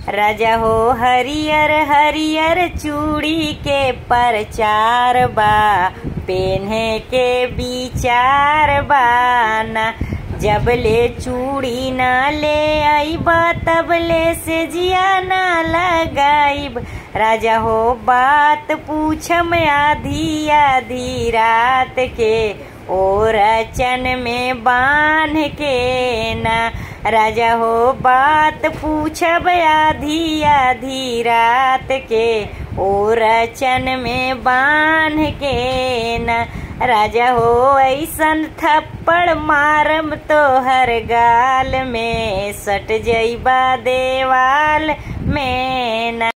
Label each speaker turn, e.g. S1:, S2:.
S1: राजा हो हरियर हरियर चूड़ी के परचार बा पेन्हे के विचार बाना जब ले चूड़ी ना ले आईबा तब ले से जिया ना लगाईब राजा हो बात पूछम आधी आधी रात के और चन में बांध के ना राजा हो बात पूछब आधी आधी रात के और चन में बांध के ना राजा हो ऐसन थप्पड़ मारम तो हर गाल में सट जईबा देवाल में ना